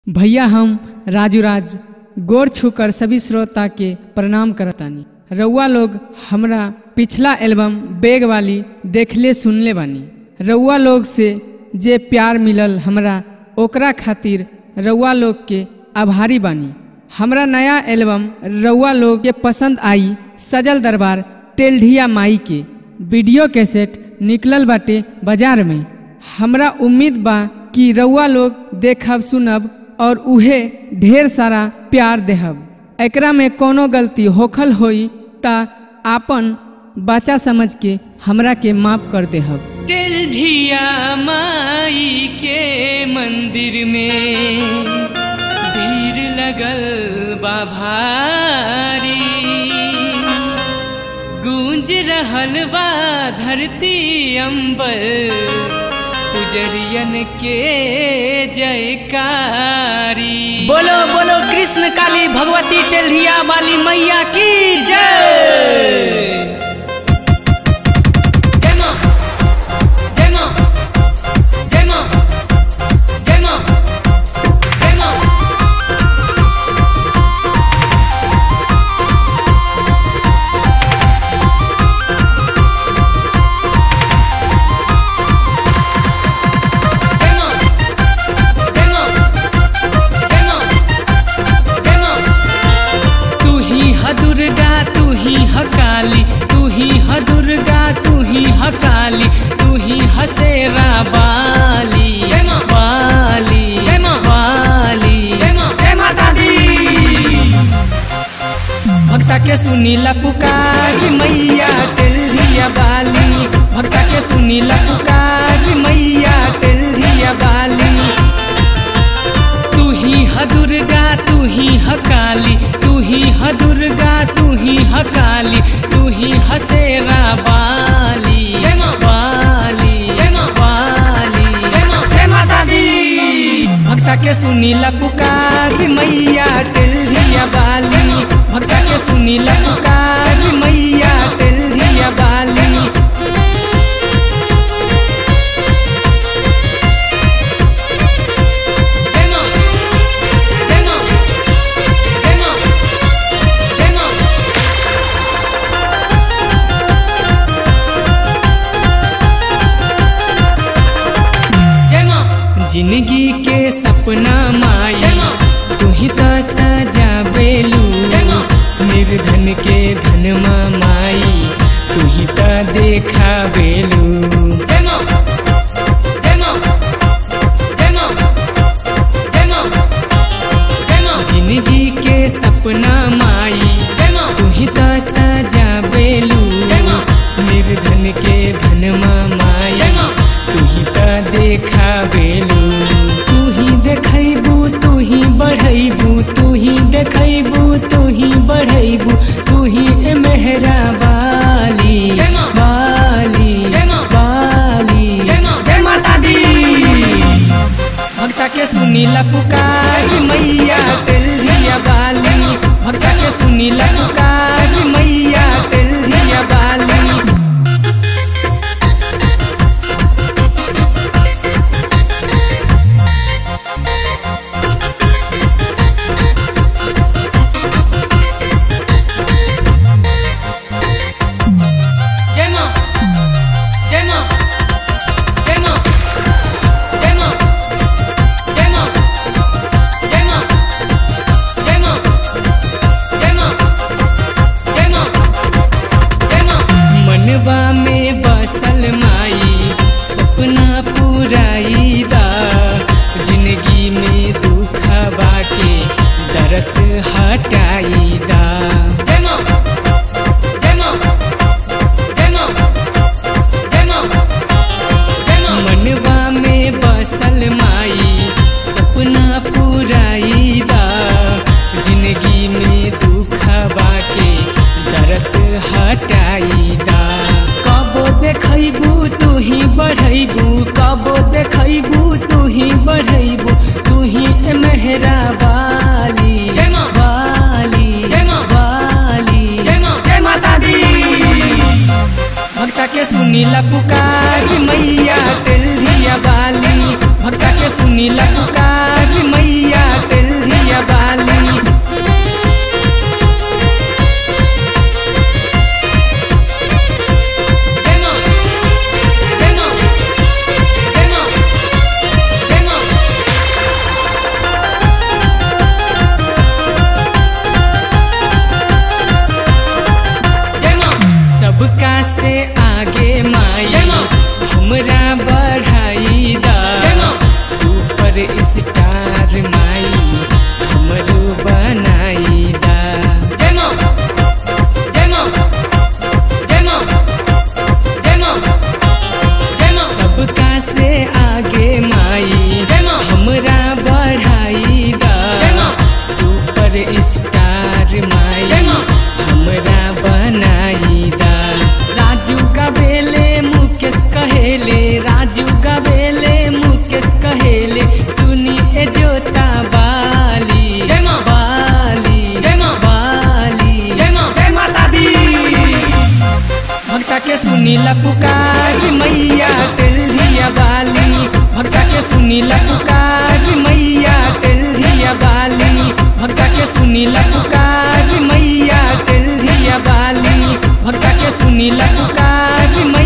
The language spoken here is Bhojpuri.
भैया हम राजू राज गोर छूकर सभी श्रोता के प्रणाम करतानी रउआ लोग हमरा पिछला एल्बम बेग वाली देखले सुनले बानी रउआ लोग से जे प्यार मिलल हमरा ओकरा खातिर रउआ लोग के आभारी बानी हमरा नया एल्बम रउआ लोग के पसंद आई सजल दरबार टेल्ढिया माई के वीडियो कैसेट निकलल बाटे बाजार में हमरा उम्मीद बा कि रउआ लोग देखब सुनब और उहे ढेर सारा प्यार देहब एकरा में कोनो गलती होखल होई ता आपन बच्चा समझ के हमरा के माफ कर देहब टेल्ढिया माई के मंदिर में भीड़ लगल बा भारी गूंज रहल बा धरती अंबर पुजरियन के जयकारी बोलो बोलो कृष्ण काली भगवती टेल्हिया वाली मैया की जय जय मां जय मां जय मां जय मां जय मां जय मां जय मां जय मां जय मां तू ही ह दुर्गा तू ही ह काली तू ही ह दुर्गा तू ही ह काली तू ही ह शेरा बाली जय मां बाली जय मां बाली जय मां जय माता दी भक्ता के सुनीला पुकारी मैया टेल्हिया बाली भक्ता के सुनीला पुकारी मैया टेल्हिया बाली तू ही ह दुर्गा तू ही ह काली तू ही ह दुर्गा तू ही ह काली तू ही ह शेरा बाली जय मां बाली जय मां बाली जय मां जय माता दी भक्ता के सुनीला पुकारी मैया टेल्हिया बाली भक्ता के सुनीला पुकारी मैया टेल्हिया बाली जय मां जय मां जय मां जय मां जय मां जिंदगी के सपना माई जय मां तू ही तो सजावेलू जय मां निर्धन के धनमा माई तू ही तो देखावेलू जय मां जय मां जय मां जय मां जय मां जिंदगी के सपना माई जय मां तू ही तो सजावेलू जय मां निर्धन के धनमा माई जय मां तू ही तो देखावेलू तू ही देखैबू तू ही बढ़ैबू तू ही देखैबू तू ही बढ़ैबू तू ही ए मेहरा बाली जय मां। बाली जय मां। बाली जय मां। जय माता दी भक्ता के सुनीला पुकारी मैया टेल्हिया बाली भक्ता के सुनीला पुकारी मैया टेल्हिया बाली जय मां जय मां जय मां जय मां जय मां जय मां जय मां जय मां जय मां जय मां मनवा में बसल माई सपना पुराई दा जिंदगी में दुखवा के दरस हटाई दा जय मां जय मां जय मां जय मां जय मां मनवा में बसल माई सपना पुराई दा जिंदगी में दुखवा के दरस हटाई दा कबो देखैबू तू ही बढ़ैबू कबो देखैबू तू ही बढ़ैबू तू ही ए मेहरा बाली जय मां। बाली जय मां। बाली जय मां। जय माता दी भक्ता के सुनीला पुकारी मैया टेल्हिया बाली भक्ता के सुनीला पुकारी मैया सुनीला पुकारी मैया टेल्हिया बाली भक्ता के सुनीला पुकारी मैया टेल्हिया बाली भक्ता के सुनीला पुकारी मैया टेल्हिया बाली भक्ता के सुनीला पुकारी मैया